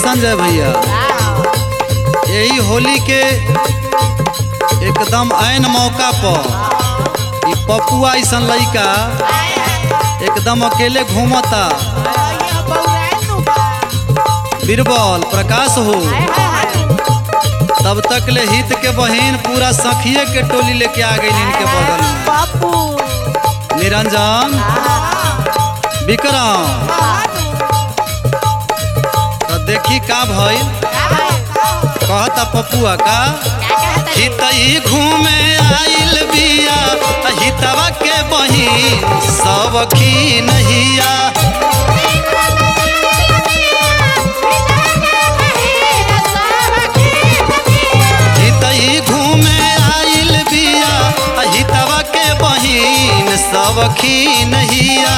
संजय भैया यही होली के एकदम ऐन मौका पर ई पपुआ ऐसन लइका एकदम अकेले घूमता बीरबल प्रकाश हो तब तक ले हित के बहिन पूरा सखिए के टोली लेके आ गई इनके बगल में बापू निरंजन विक्रम तो देखी का भइल कहता पपुआ का हितई घूमे आइल बिया हितवा के बहिन सब की नहिया हितई घूमे आइल बिया हितवा के बहिन सब की नहिया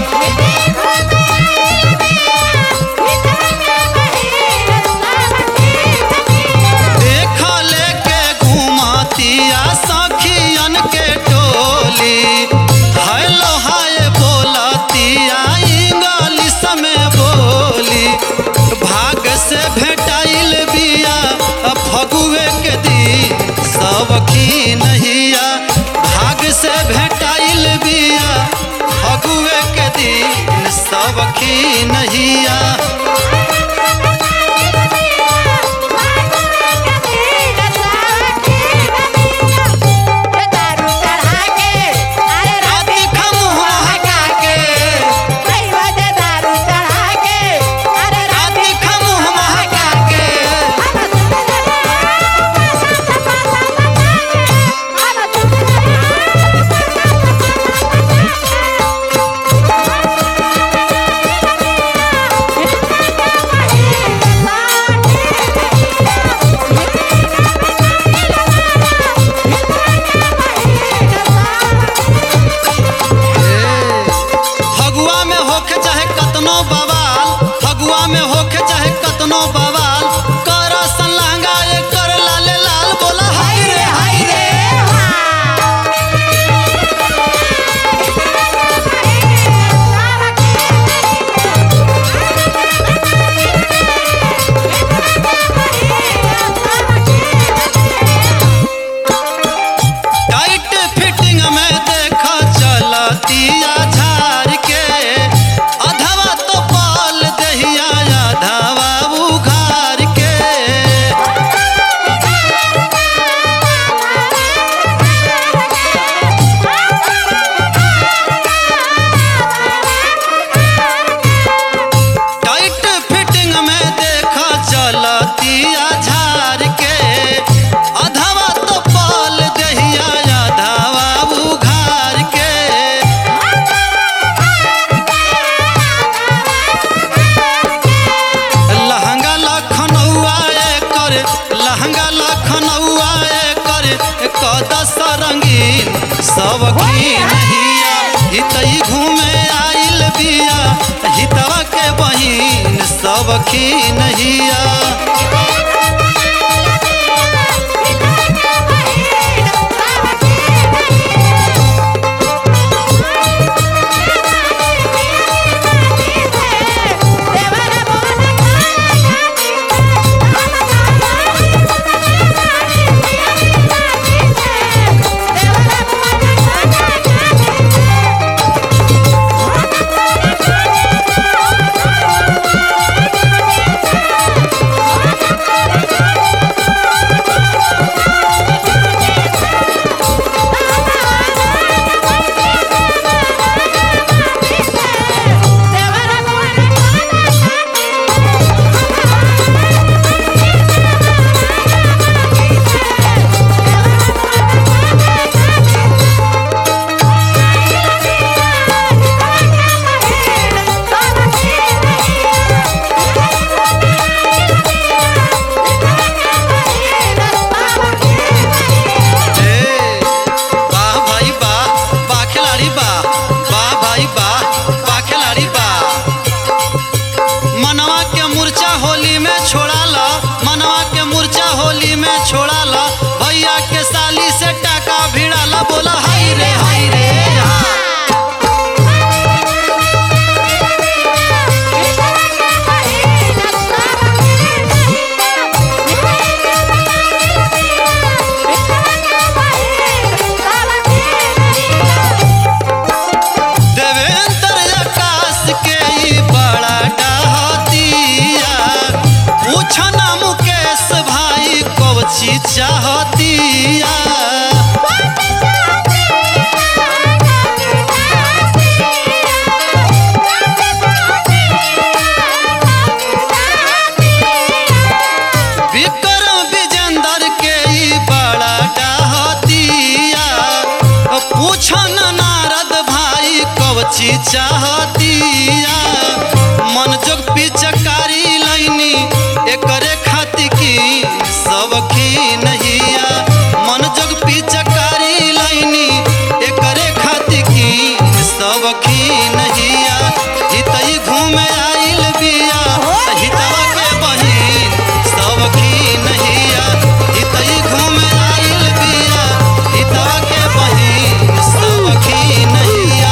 देख लेके घुमातिया सखियन के टोली हेलो हाय बोलतिया इंग्लिश में बोली भाग से भेटाइल बिया फगुए के दिन सब की नहिया भाग से भेटाइल बिया फगुए के दिन सब की नहिया राती खमुआ हटा के राती खमुआ हटा के फगुआ में होके चाहे कतनो बवाल फगुआ में होके चाहे कतनो बवाल कर संलंगा ये कर लाले लाल बोला हाय रे हाय रे टाइट फिटिंग में देखा चलतिया झार के अधवा तो पाल दहिया अधवा उघार के टाइट फिटिंग में देखा चलतिया झार के अधवा तो पाल दहिया अधवा उघार के लहंगा लखनऊआ कर लहंगा लखनऊआ कर कदस रंगीन सब की नहिया हितई घूमे आइल बिया हितवा के बहिन सब की नहिया ए, वाह भाई वाह वाह खिलाड़ी वाह वाह भाई वाह वाह खिलाड़ी वाह मनवा के मूर्छा होली में छोड़ा ला मनवा के मूर्छा होली में छोड़ा ला भैया के साली से टाका भिड़ा ला बोला हाय रे हाय रे हाँ। Thank you. चाहतिया मन जोग पिचकारी लैनी एकरे खातिर की सबकी नहिया मन जोग पिचकारी लैनी एकरे खातिर की सबकी नहिया हितई घूमे आइल बिया हितवा के बहिन सबकी नहिया हितई घूमे आइल बिया हितवा के बहिन सबकी नहिया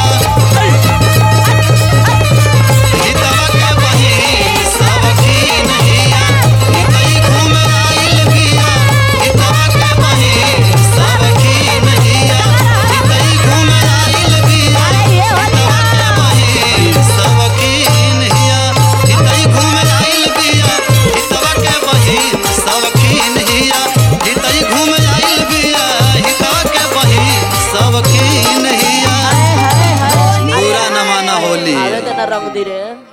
हितवा के बहिन सबकी नहिया हितई घूमे आइल बिया हितवा के बहिन सबकी नहिया हितई घूमे आइल बिया हितवा के बहिन सबकी नहिया हितई घूमे आइल बिया हितवा के बहिन सबकी नहिया हितई घूमे आइल बिया हितवा के बहिन सबकी नहिया हाय हाय हाय पूरा न माना होली आवे तना रंग दी रे